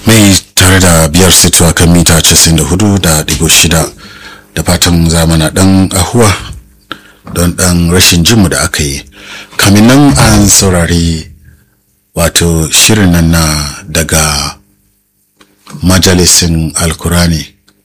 mai tare da biyar sito kan mita 94 da digo shida da fatan zamana dan ahuwa don dan rashin jinmu da aka yi kamin nan an saurari wato shirin nan na daga majalisin alkurani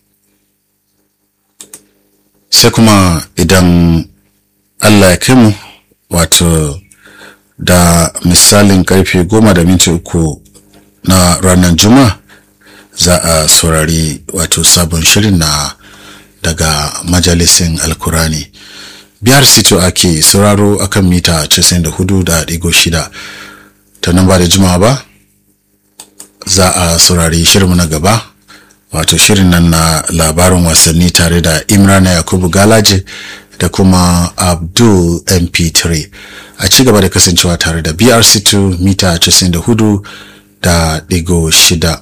sai kuma idan allah ya kai mu wato da misalin karfe goma da minti uku na ranar juma'a za a saurari wato sabon shirin na daga majalisin alkurani biyar sito ake sauraro akan mita 94.6 ta nan ba da juma'a ba za a saurari shirinmu na gaba wato shirin nan na labarin wasanni tare da imrana yakubu galaje da kuma abdul mp3 a ci gaba da kasancewa tare da brc2 mita 94 da digo shida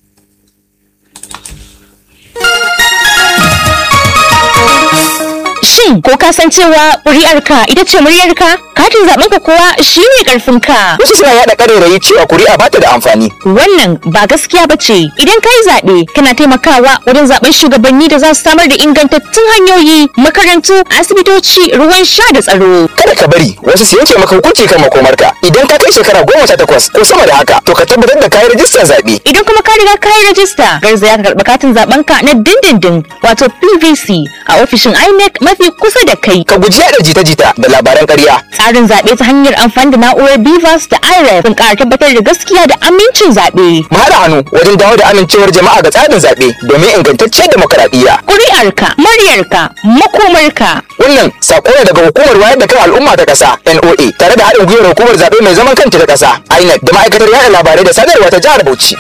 Shin ko ka san cewa ƙuri'arka ita ce muryarka? Katin zaɓenka kuwa shi ne ƙarfinka. Wasu suna yaɗa ƙarairayi cewa kuri'a ba ta da amfani. Wannan ba gaskiya ba ce. Idan ka yi zaɓe, kana taimakawa wajen zaɓen shugabanni da za su samar da ingantattun hanyoyi, makarantu, asibitoci, ruwan sha da tsaro. Kada ka bari wasu su yanke maka hukunci kan makomarka. Idan ka kai shekara goma sha takwas ko sama da haka, to ka tabbatar da kayi rajistar zaɓe. Idan kuma ka riga ka yi rajista, garzaya ka karɓi katin zaɓenka na dindindin wato PVC a ofishin INEC mafi kusa da kai. Ka guji yaɗa jita-jita da labaran ƙarya. Tsarin zaɓe ta hanyar amfani da na'urar BVAS da IREF sun ƙara tabbatar da gaskiya da amincin zaɓe. Mu haɗa hannu wajen dawo da amincewar jama'a ga tsarin zaɓe domin ingantacciyar demokaradiyya. Ƙuri'arka, muryarka, makomarka. Wannan saƙo ne daga hukumar wayar da kan al'umma ta ƙasa NOA tare da haɗin gwiwar hukumar zaɓe mai zaman kanta ta ƙasa INEC da ma'aikatar yaɗa labarai da sadarwa ta jihar Bauchi.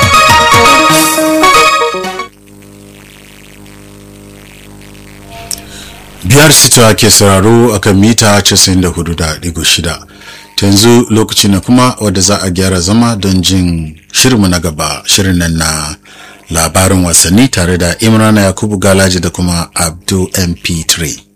biyar sito ke sauraro akan mita 94.6 yanzu lokaci na kuma wadda za a gyara zama don jin shirinmu na gaba shirin nan na labarin wasanni tare da imrana yakubu galaji da kuma abdul mp3